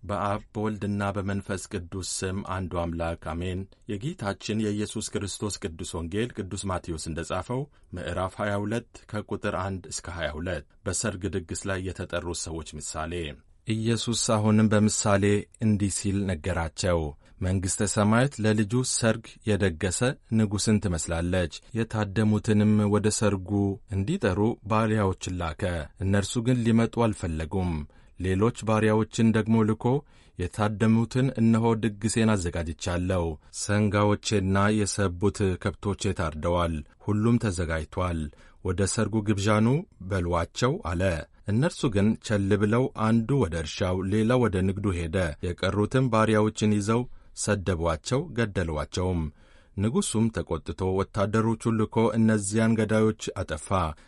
በአብ በወልድና በመንፈስ ቅዱስ ስም አንዱ አምላክ አሜን። የጌታችን የኢየሱስ ክርስቶስ ቅዱስ ወንጌል ቅዱስ ማቴዎስ እንደ ጻፈው ምዕራፍ 22 ከቁጥር 1 እስከ 22 በሰርግ ድግስ ላይ የተጠሩት ሰዎች ምሳሌ። ኢየሱስ አሁንም በምሳሌ እንዲህ ሲል ነገራቸው። መንግሥተ ሰማያት ለልጁ ሰርግ የደገሰ ንጉሥን ትመስላለች። የታደሙትንም ወደ ሰርጉ እንዲጠሩ ባሪያዎችን ላከ። እነርሱ ግን ሊመጡ አልፈለጉም። ሌሎች ባሪያዎችን ደግሞ ልኮ የታደሙትን እነሆ ድግሴን አዘጋጅቻለሁ፣ ሰንጋዎቼና የሰቡት ከብቶቼ ታርደዋል፣ ሁሉም ተዘጋጅቷል፣ ወደ ሰርጉ ግብዣኑ በሏቸው አለ። እነርሱ ግን ቸል ብለው አንዱ ወደ እርሻው፣ ሌላው ወደ ንግዱ ሄደ። የቀሩትም ባሪያዎችን ይዘው ሰደቧቸው፣ ገደሏቸውም። ንጉሡም ተቈጥቶ ወታደሮቹን ልኮ እነዚያን ገዳዮች አጠፋ፣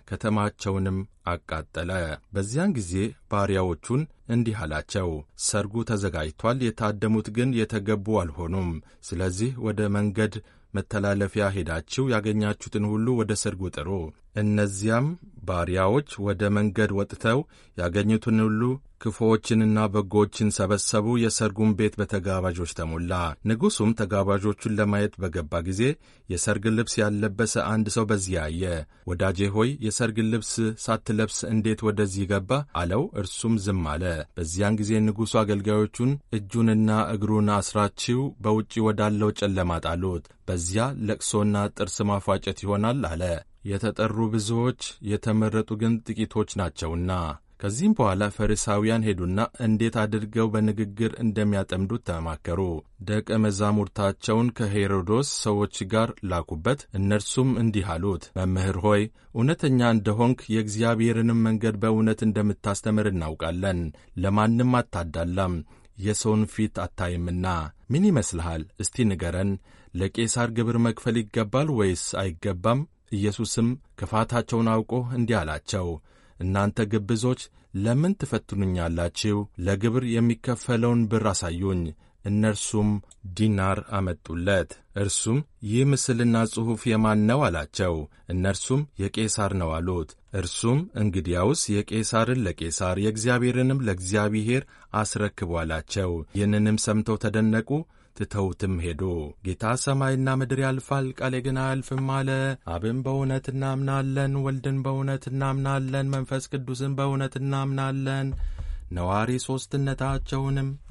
ከተማቸውንም አቃጠለ። በዚያን ጊዜ ባሪያዎቹን እንዲህ አላቸው፣ ሰርጉ ተዘጋጅቷል፣ የታደሙት ግን የተገቡ አልሆኑም። ስለዚህ ወደ መንገድ መተላለፊያ ሄዳችሁ ያገኛችሁትን ሁሉ ወደ ሰርጉ ጥሩ። እነዚያም ባሪያዎች ወደ መንገድ ወጥተው ያገኙትን ሁሉ ክፉዎችንና በጎዎችን ሰበሰቡ። የሰርጉም ቤት በተጋባዦች ተሞላ። ንጉሡም ተጋባዦቹን ለማየት በገባ ጊዜ የሰርግ ልብስ ያልለበሰ አንድ ሰው በዚያ አየ። ወዳጄ ሆይ የሰርግ ልብስ ሳትለብስ እንዴት ወደዚህ ገባ? አለው። እርሱም ዝም አለ። በዚያን ጊዜ ንጉሡ አገልጋዮቹን እጁንና እግሩን አስራችሁ በውጪ ወዳለው ጨለማ ጣሉት፣ በዚያ ለቅሶና ጥርስ ማፏጨት ይሆናል አለ። የተጠሩ ብዙዎች የተመረጡ ግን ጥቂቶች ናቸውና። ከዚህም በኋላ ፈሪሳውያን ሄዱና እንዴት አድርገው በንግግር እንደሚያጠምዱት ተማከሩ። ደቀ መዛሙርታቸውን ከሄሮዶስ ሰዎች ጋር ላኩበት። እነርሱም እንዲህ አሉት፣ መምህር ሆይ እውነተኛ እንደሆንክ የእግዚአብሔርንም መንገድ በእውነት እንደምታስተምር እናውቃለን። ለማንም አታዳላም፣ የሰውን ፊት አታይምና። ምን ይመስልሃል? እስቲ ንገረን። ለቄሳር ግብር መክፈል ይገባል ወይስ አይገባም? ኢየሱስም ክፋታቸውን አውቆ እንዲህ አላቸው እናንተ ግብዞች ለምን ትፈትኑኛላችሁ? ለግብር የሚከፈለውን ብር አሳዩኝ። እነርሱም ዲናር አመጡለት። እርሱም ይህ ምስልና ጽሑፍ የማን ነው አላቸው። እነርሱም የቄሳር ነው አሉት። እርሱም እንግዲያውስ የቄሳርን ለቄሳር የእግዚአብሔርንም ለእግዚአብሔር አስረክቡ አላቸው። ይህንንም ሰምተው ተደነቁ። ትተውትም ሄዱ። ጌታ ሰማይና ምድር ያልፋል፣ ቃሌ ግን አያልፍም አለ። አብን በእውነት እናምናለን፣ ወልድን በእውነት እናምናለን፣ መንፈስ ቅዱስን በእውነት እናምናለን፣ ነዋሪ ሦስትነታቸውንም